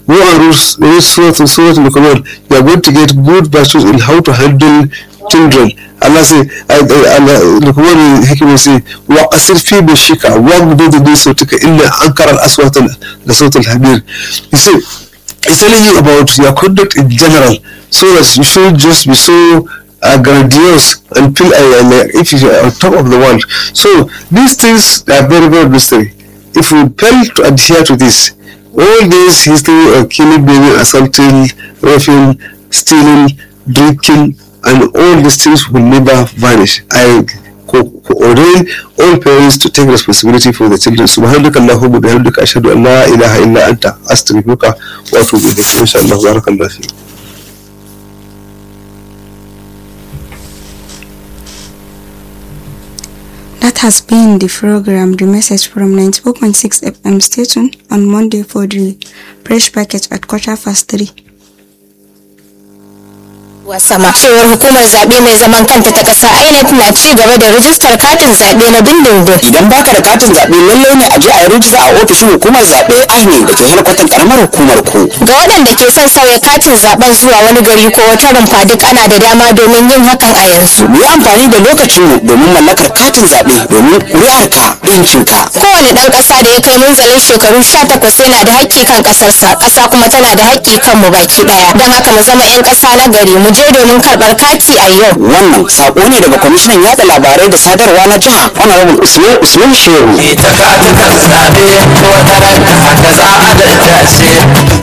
go and read read Surah Surah Al-Quran you are going to get good verses in how to handle children Allah say Luqman hikima say wa qasir fi bashika wa gudud bi sautika illa ankara al-aswat la sawt al-hamir he say he's telling you about your conduct in general so that you should just be so uh, grandiose and feel uh, like if you are on top of the world so these things are very very necessary if we fail to adhere to this all this history of killing baby assaulting raping stealing drinking and all these things will never vanish. I co- co- ordain all parents to take responsibility for the children. سبحانك اللهم وبحمدك أشهد أن لا إله إلا أنت أستغفرك وأتوب إليك إن شاء الله بارك الله فيك. That has been the program, the message from 94.6 FM station on Monday for the fresh package at quarter past three. sama cewar hukumar zaɓe mai zaman kanta ta ƙasa INEC na ci gaba da rijistar katin zaɓe na dindindin. idan baka da katin zaɓe lallai ne a je a yi rijista a ofishin hukumar zaɓe INEC da ke helkwatan karamar hukumar ku Ga waɗanda ke son sauya katin zaɓen zuwa wani gari ko wata rumfa duk ana da dama domin yin hakan a yanzu. mu yi amfani da lokacinmu domin mallakar katin zaɓe domin ƙuri'arka ɗinkinka Kowane ɗan ƙasa da ya kai munzalin shekaru 18 yana da haƙƙi kan ƙasarsa, ƙasa kuma tana da haƙƙi kan mu baki ɗaya. Don haka mu zama 'yan ƙasa na gari mu je domin karɓar kati a yau. wannan sako ne daga kwamishinan yada labarai da sadarwa na jiha honorable usman usman shehu ita katukan zaɓe wata ranka haka za a daddace.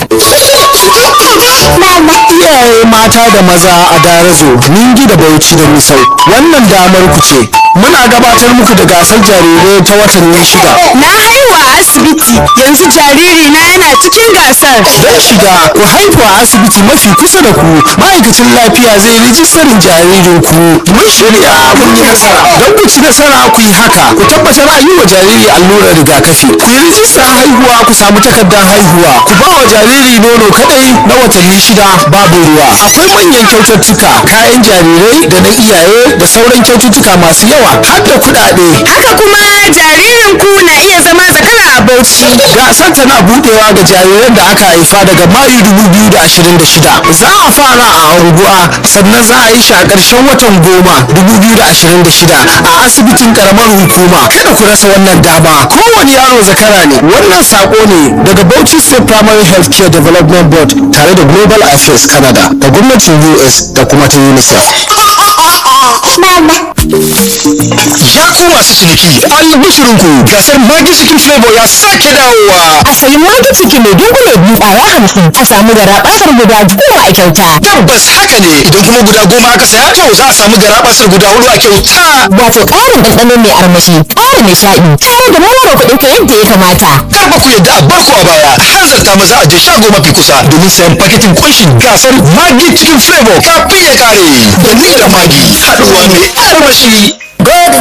iyaye mata da maza a darazo ningi da bauchi da misau wannan damar ku ce muna gabatar muku da gasar jarirai ta watanni shida Na haihu a asibiti yanzu jariri na yana cikin gasar. don shiga ku haihu a asibiti mafi kusa da ku ma'aikacin lafiya zai rijistarin jaririn ku mun shirya mun yi nasara don ku ci nasara ku yi haka ku tabbatar an yi wa jariri allurar rigakafi ku yi rijistar haihuwa ku samu takardar haihuwa ku ba wa jariri nono kadai na watanni shida babu ruwa akwai manyan kyaututtuka kayan jarirai da na iyaye da sauran kyaututtuka masu yawa har da kuɗaɗe Haka kuma jaririn ku na iya zama zakara a Bauchi. gasar tana budewa ga jariran da aka haifa daga mayu 2026 za a fara a unguwa sannan za a yi shi a ƙarshen watan goma 2026 a asibitin karamar hukuma kada ku rasa wannan dama kowane yaro zakara ne wannan sako ne daga Bauchi State Primary Health Care Development Board tare da Global Affairs Canada da gwamnatin US da kuma ta UNICEF Ya ku masu ciniki, albishirinku gasar Magi Chicken Flavor ya sake dawowa. A sayi magi ciki mai dunkule biyu ƙwaya hamsin a samu garaɓasar guda goma a kyauta. Tabbas haka ne, idan kuma guda goma aka saya to za a samu garabasar guda hudu a kyauta. Wato ƙarin ɗanɗano mai armashi, ƙarin nishaɗi, tare da mawara kuɗin ka yadda ya kamata. Kar ba ku yadda a barku a baya, hanzarta maza a je shago mafi kusa domin sayan paketin kunshin gasar Magi Chicken Flavor kafin ya kare. Da ni da Magi, haɗuwa mai armashi.